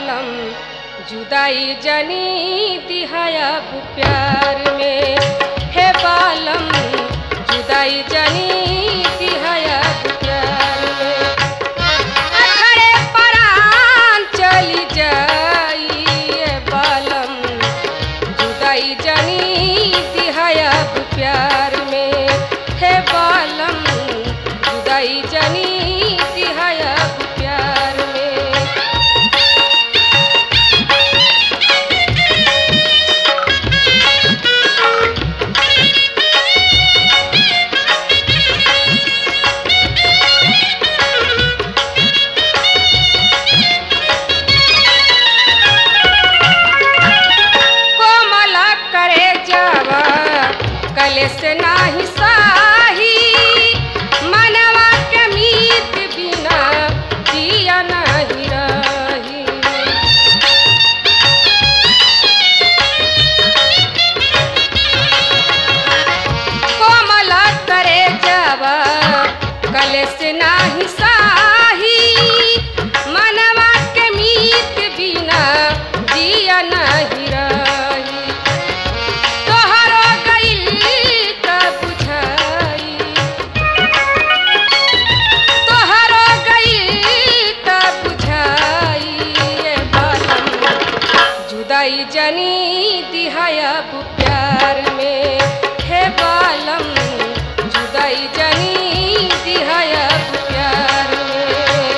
बालम जुदाई जनी दिहाया प्यार में हे बालम जुदाई जनी दिहाया प्यार में अखड़े परान चली जाई ए बालम जुदाई जनी दिहाया प्यार में हे बालम जुदाई जनी दिहाया प्यार में कोमल करे जावा कलेस नाही साही मनवा के मीत बिना जिया नहीं रही कोमल करे जावा कलेस नाही साही मनवा के मीत बिना जिया नहीं रही तोहरो गइल त बुझाई तोहरो गइल त बुझाई ए बालम जुदाई जनी दिहाया प्यार में हे बालम जुदाई जनी दिहाया प्यार में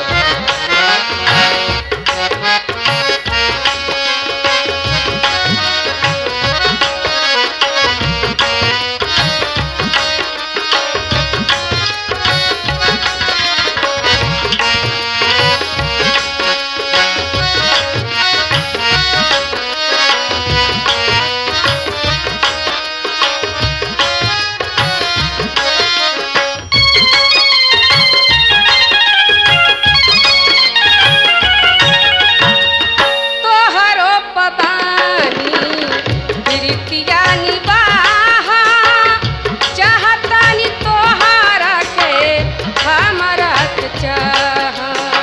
तोहरो पबानी बिरतिया निबाहा चाहतानी तोहारा के हमरा के चाहा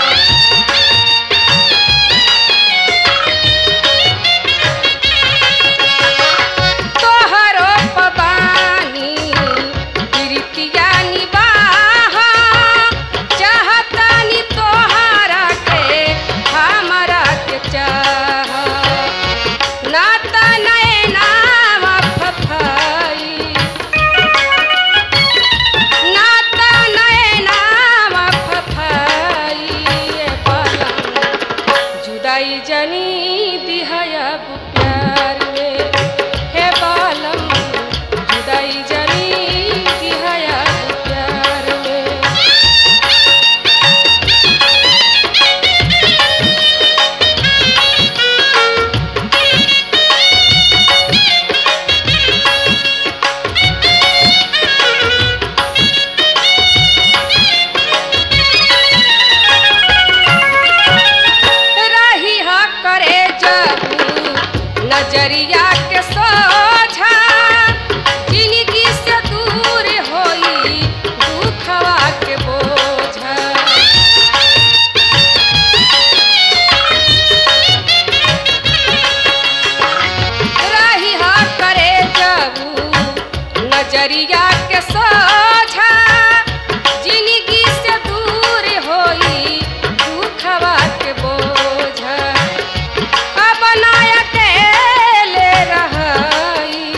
तोहरो पबानी बिरतिया निबाहा चाहतानी तोहारा के हमरा के चाहा नाता नैनाम फफाई नाता नैनाम फफाई ए बालम जुदाई जनी दिहाया प्यार में हे बालम जुदाई जनी दिहाया प्यार में रही ह करे जबू नजरिया के सोझा जिंदगी से दूर होई दुखवा के बोझा रही ह करे जबू नजरिया के सोझा जिंदगी से दूर होई दुखवा के बोझा अपनाया अकेले रहाई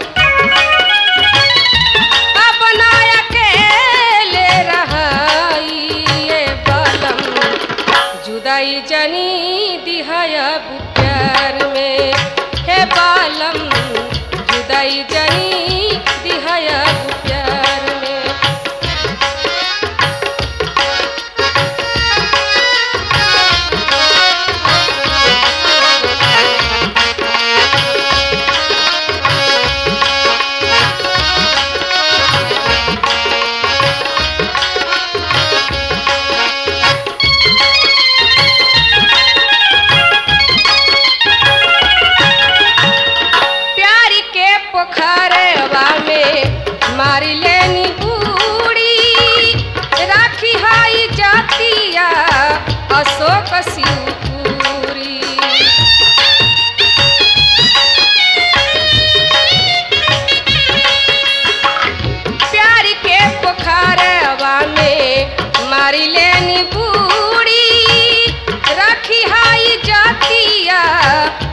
अपनाया अकेले रहाई ए बालम जुदाई जनी दिहाया प्यार में हे बालम जुदाई जनी दिहाया प्यार में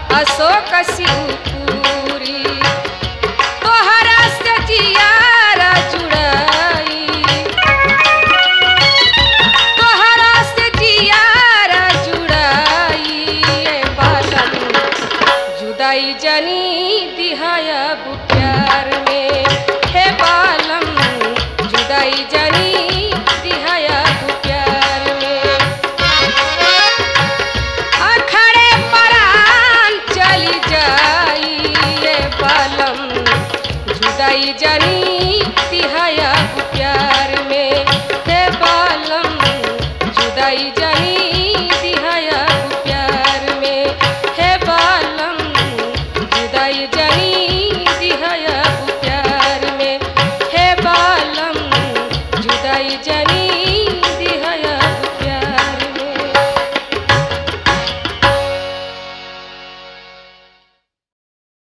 अशोक शिवपुरी तोहरा से जियारा जुड़ाई तोहरा से जियारा जुड़ाई ए बालम जुदाई जनी दिहाया प्यार